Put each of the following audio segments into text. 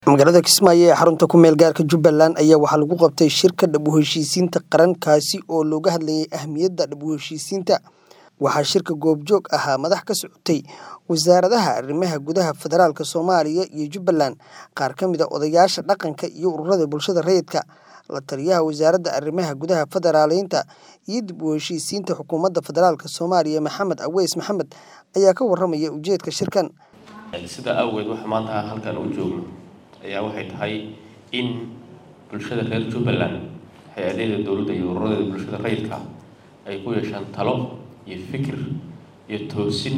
magaalada kismaayo ee xarunta ku meel gaarka jubbaland ayaa waxaa lagu qabtay shirka dhab u heshiisiinta qaran kaasi oo looga hadlayay ahmiyadda dhab u heshiisiinta waxaa shirka goobjoog ahaa madax ka socotay wasaaradaha arrimaha gudaha federaalk soomaaliya iyo jubbaland qaar ka mid a odayaasha dhaqanka iyo ururada bulshada rayidka la taliyaha wasaaradda arrimaha gudaha federaaleynta iyo dib u heshiisiinta xukuumadda federaalk soomaaliya maxamed aweys maxamed ayaa ka waramaya ujeedka shirkan sidaa awgeed waxa maanta halkan u joogno ayaa waxay tahay in bulshada reer jubbaland hay-adaheeda dowladda iyo ururadeeda bulshada rayidka ay ku yeeshaan talo iyo fikir iyo toosin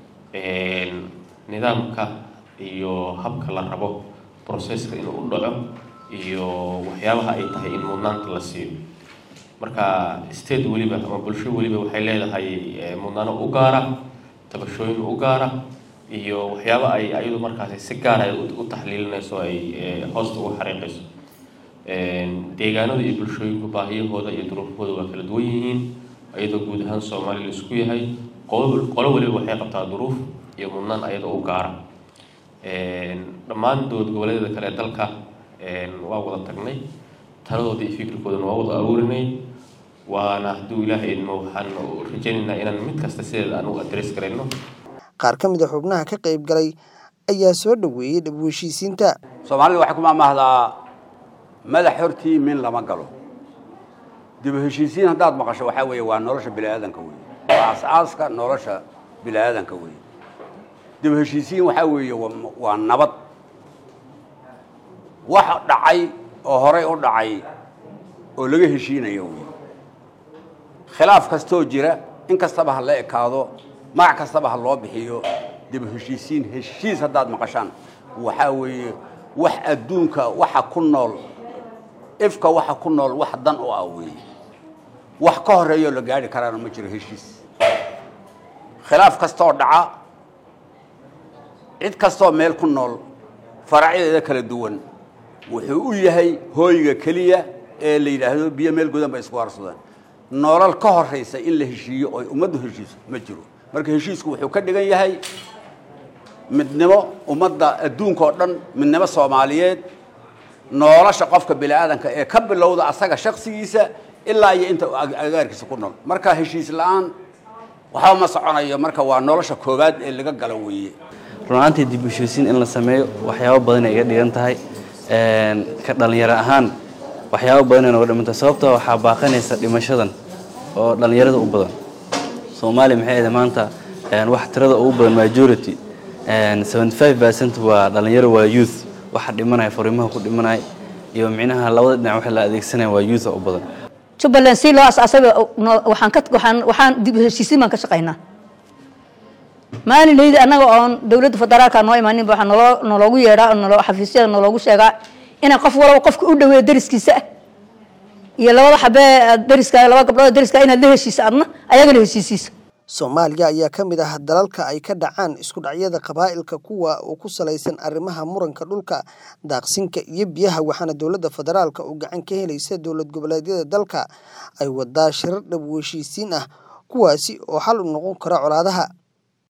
nidaamka iyo habka la rabo processka inuu u dhaco iyo waxyaabaha ay tahay in mudnaanta la siiyo marka state weliba ama bulsho weliba waxay leedahay mudnaano u gaara tabashooyin u gaara iyo waxyaaba ay ayadu markaasi si gaara u taxliilinayso ay hoosta uga xariiqayso deegaanada iyo bulshooyinku baahiyahooda iyo duruufahooda waa kala duwan yihiin ayadoo guud ahaan soomaaliya la isku yahay qolo waliba waxay qabtaa duruuf iyo mudnaan ayadoo u gaara dhammaan dowlad goboleedyada kale ee dalka waa wada tagnay taladooda iyo fikirkoodana waa wada aruurinay waana hadduu ilaahay idmo waxaan rajaynaynaa inaan mid kasta sideeda aan u adres garayno qaar ka mid a xubnaha ka qayb galay ayaa soo dhoweeyey dhab u heshiisiinta soomaalida waxay ku maamaahdaa madax hortii min lama galo dib u heshiisiin haddaad maqasho waxaa weeye waa nolosha biniaadanka wey waa as-aaska nolosha biniaadanka wey dib u heshiisiin waxaa weeye waa nabad wax dhacay oo horay u dhacay oo laga heshiinayo wey khilaaf kastoo jira in kastaba ha la ekaado magac kastaba ha loo bixiyo dib u heshiisiin heshiis haddaad maqashaan waxaa weeye wax adduunka waxa ku nool ifka waxa ku nool wax dan u ah weeye wax ka horeeyoo la gaari karaana ma jiro heshiis khilaaf kastooo dhaca cid kastoo meel ku nool faracyadeeda kala duwan wuxuu u yahay hooyga keliya ee la yidhaahdo biyo meel godan bay isku harsadaan nolol ka horaysa in la heshiiyo oo ummaddu heshiiso ma jiro marka heshiisku wuxuu ka dhigan yahay midnimo ummadda adduunka oo dhan midnimo soomaaliyeed nolosha qofka bini aadanka ee ka bilowda asaga shaksigiisa ilaa iyo inta agaarkiisa ku nool marka heshiis la-aan waxba ma soconayo marka waa nolosha koowaad ee laga galo weeye runaantii dib u heshiisiin in la sameeyo waxyaabo badan ay iga dhigan tahay ka dhallinyaro ahaan waxyaabo badan ay noga dhimantahay sababtoo waxaa baaqanaysa dhimashadan oo dhallinyarada u badan soomaaliya maxay ahayd maanta wax tirada ugu badan majority seventy five percent waa dhalinyaro waa youth waxa dhimanaya fariimaha ku dhimanaya iyo micnaha labada dhinac waxa la adeegsanaya waa youth u badan jubbaland si loo asaasay waxaan ka waxaan waxaan dib u heshiisiin baan ka shaqaynaa maalinaydi annaga oon dowladda federaalka noo imaanin waxaa naloo naloogu yeedhaa naloo xafiisyada naloogu sheegaa inay qof walba qofka u dhaweeyo dariskiisa ah iyo labada xabee dariska laba gabdhood dariska inaad la heshiisa adna ayagana heshiisiisa soomaaliya ayaa ka mid ah dalalka ay ka dhacaan isku dhacyada qabaa'ilka kuwa oo ku salaysan arrimaha muranka dhulka daaqsinka iyo biyaha waxaana dowladda federaalka oo gacan ka helaysa dowlad goboleedyada dalka ay wadaa shirar dhab u heshiisiin ah kuwaasi oo xal u noqon kara colaadaha